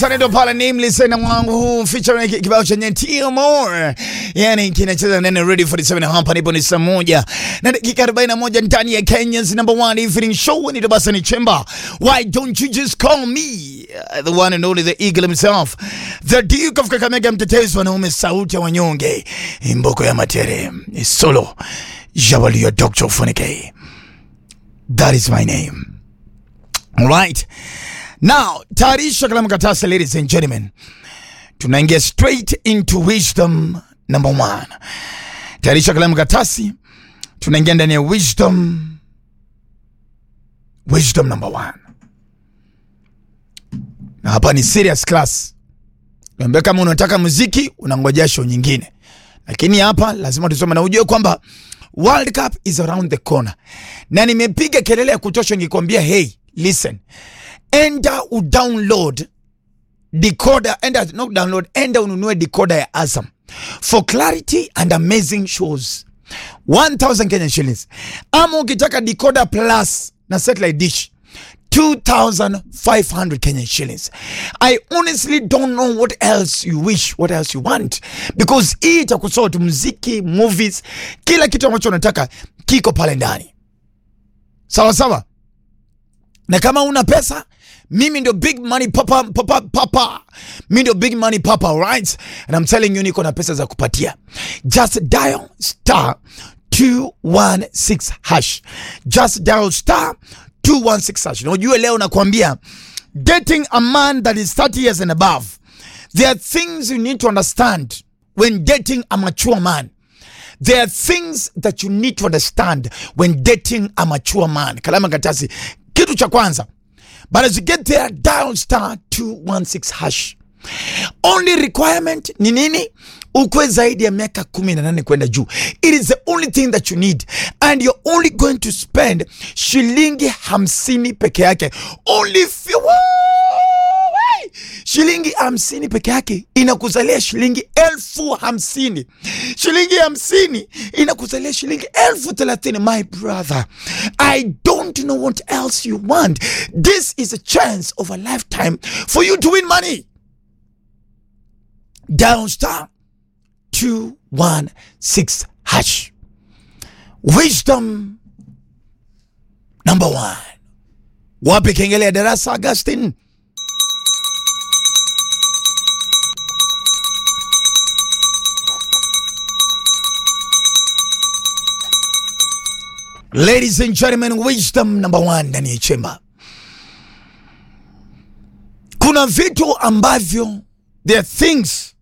Tanedo pale Nameless na mwangu huu featuring kibao chenye Tio More. Yani kinacheza nene ready for the seven hapa nipo ni saa moja na dakika 41 ndani ya Kenya's number one evening show ni Dabasa ni Chemba. Why don't you just call me uh, the one and only the eagle himself. The Duke of Kakamega mtetezi wanaume sauti ya wanyonge. Mboko ya matere. Ni solo. Jabalio Dr. Funike. That is my name. All right. Now, tayarisha kalamu katasa, ladies and gentlemen. Tunaingia straight into wisdom number one. Tayarisha kalamu katasi, tunaingia ndani ya wisdom wisdom number one. Na hapa ni serious class. Niambia kama unataka muziki unangojea show nyingine, lakini hapa lazima tusome na ujue kwamba World Cup is around the corner, na nimepiga kelele ya kutosha nikikwambia, hey listen, enda udownload decoder, enda not download, enda ununue decoder ya Azam for clarity and amazing shows 1000 Kenyan shillings, ama ukitaka decoder plus na satellite dish 2500 Kenyan shillings. I honestly don't know what else you wish, what else you want because hii itakusort muziki, movies, kila kitu ambacho unataka kiko pale ndani, sawa sawa. Na kama una pesa, mimi ndio big money papa, papa, papa. Mimi ndio big money papa, alright? And I'm telling you niko na pesa za kupatia. Just dial star 216 hash. Just dial star 216 hash. Na ujue leo nakwambia dating a man that is 30 years and above. There are things you need to understand when dating a mature man. There are things that you need to understand when dating a mature man. Kalama Katasi, kitu cha kwanza, but as you get there, dial star 216 hash. Only requirement ni nini? Ukwe zaidi ya miaka kumi na nane kwenda juu. It is the only thing that you need and you're only going to spend shilingi hamsini peke yake. Only few, Woo! shilingi hamsini peke yake inakuzalia shilingi elfu hamsini shilingi hamsini inakuzalia shilingi elfu thelathini my brother i don't know what else you want this is a chance of a lifetime for you to win money down star 216 hash wisdom number one wapi kengele ya darasa augustin Ladies and gentlemen, wisdom number one ndani ya chemba. Kuna vitu ambavyo there are things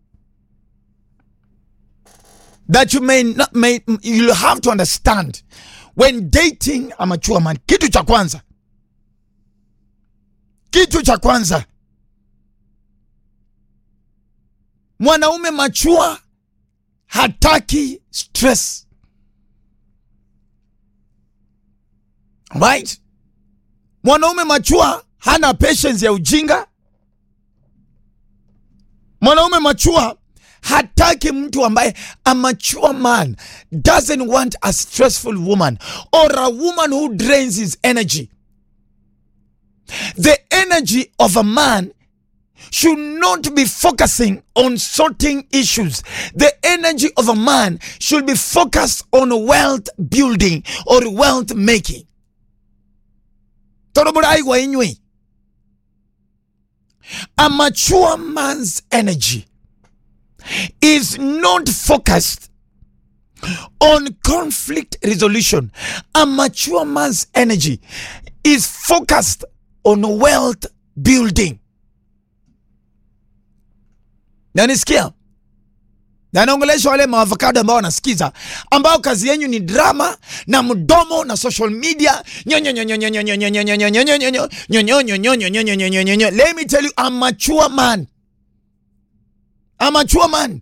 that you may not, may, you'll have to understand when dating a mature man. Kitu cha kwanza, kitu cha kwanza, mwanaume machua hataki stress. Right? Mwanaume machua hana patience ya ujinga. Mwanaume machua hataki mtu ambaye a mature man doesn't want a stressful woman or a woman who drains his energy. The energy of a man should not be focusing on sorting issues. The energy of a man should be focused on wealth building or wealth making. Toroborai wa inywe. A mature man's energy is not focused on conflict resolution. A mature man's energy is focused on wealth building. Nanisikia? Na naongelesha wale maavocado ambao wanasikiza ambao kazi yenyu ni drama na mdomo na social media. Let me tell you, I'm a mature man. I'm a mature man.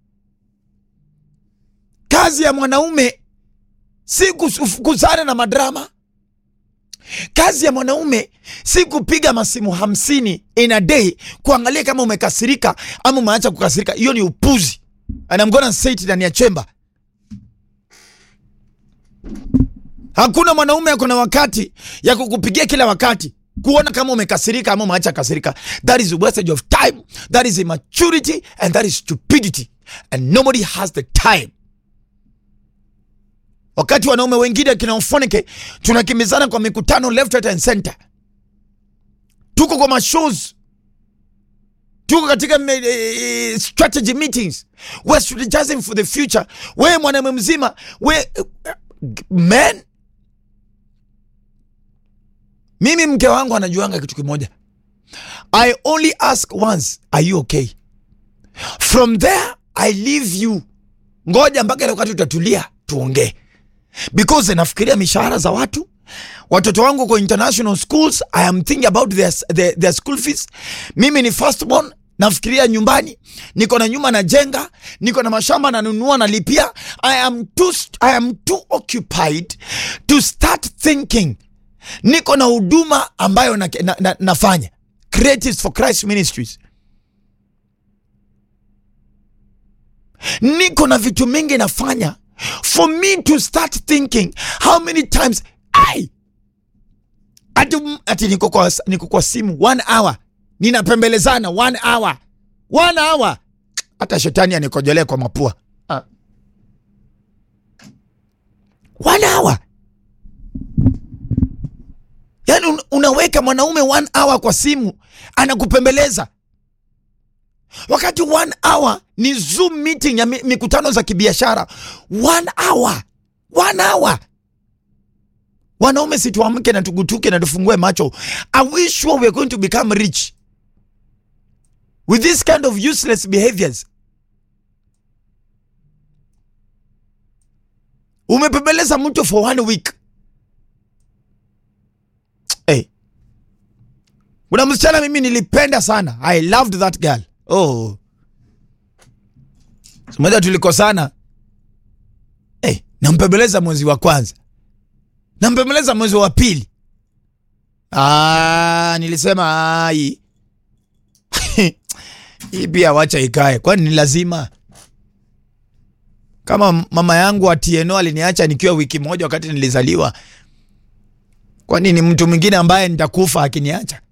Kazi ya mwanaume si kuzana na madrama. Kazi ya mwanaume si kupiga masimu hamsini in a day kuangalia kama umekasirika ama umeacha kukasirika. Hiyo ni upuzi. And I'm gonna say it ndani ya chemba. Hakuna mwanaume ako na wakati ya kukupigia kila wakati. kuona kama umekasirika ama umeacha kasirika. That is wastage of time, that is immaturity and that is stupidity and nobody has the time. Wakati wanaume wengine kina Ufoneke tunakimbizana kwa mikutano left right and center, tuko kwa mashows, tuko katika me, eh, strategy meetings, we're strategizing for the future. We mwanaume mzima we men mimi mke wangu anajuanga kitu kimoja. I only ask once, are you okay? From there I leave you. Ngoja mpaka ile wakati utatulia tuongee, because nafikiria mishahara za watu, watoto wangu kwa international schools. I am thinking about their, their, their school fees. Mimi ni firstborn, nafikiria nyumbani, niko na nyumba najenga, niko na mashamba nanunua, nalipia. I am too, I am too occupied to start thinking niko na huduma ambayo na, na, na, nafanya Creatives for Christ Ministries, niko na vitu mingi nafanya. For me to start thinking how many times I ati, ati niko kwa, niko kwa simu one hour ninapembelezana one hour one hour, hata shetani anikojolee kwa mapua ah. one hour Yaani un unaweka mwanaume one hour kwa simu anakupembeleza, wakati one hour ni Zoom meeting ya mikutano za kibiashara. One hour, one hour. Wanaume situamke na tugutuke na tufungue macho. Are we sure we are going to become rich with this kind of useless behaviors? Umepembeleza mtu for one week Hey. Kuna msichana mimi nilipenda sana. I loved that girl. Oh. Simoja tulikosana. Hey, nampembeleza mwezi wa kwanza. Nampembeleza mwezi wa pili. Ah, nilisema ai. Hii pia wacha ikae. Kwani ni lazima? Kama mama yangu Atieno aliniacha nikiwa wiki moja wakati nilizaliwa. Kwani ni mtu mwingine ambaye nitakufa akiniacha?